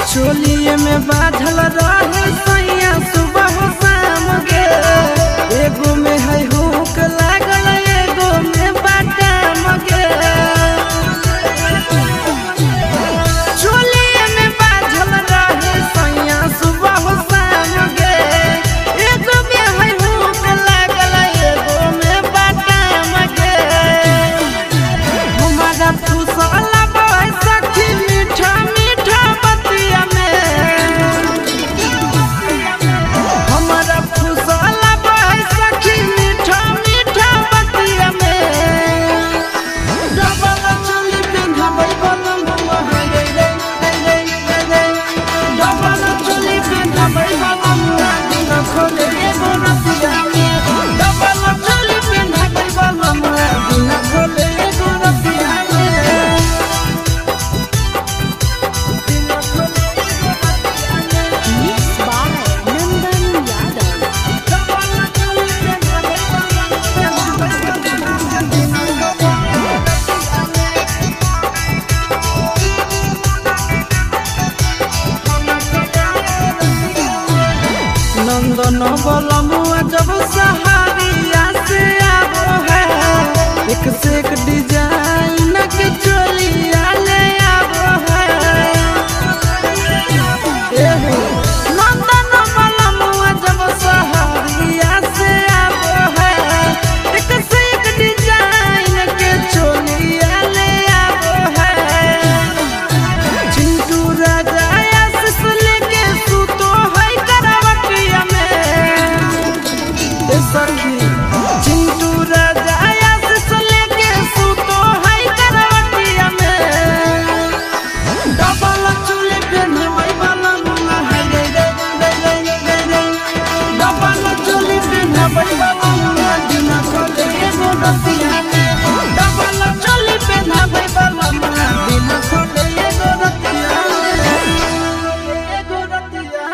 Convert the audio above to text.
चोलिए में बाझल रहे सैया सुबह शाम गे एगो में है हुक लागल एगो में बाटाम गे चोलिए में बाझल रहे सैया सुबह शाम गे एगो में है हुक लागल एगो में बाटाम गे हमारा फुसला बह सखी मीठा मीठा बतिया में हमारा फुसला बह सखी मीठा मीठा बतिया में डबल चोली पिन्हबै बलम है रे रे रे रे रे डबल चोली पिन्हबै बलम दिन खोले एगो रतिया में डबल चोली पिन्हबै बलम दिन खोले एगो रतिया में दिन खोले एगो रतिया में Mixed by Nandan Yadav. Double चोली पिन्हबै बलम दिन खोले नंदन बलमुआ जब सहारिया से आबो है एक से एक डिजाइन के चोली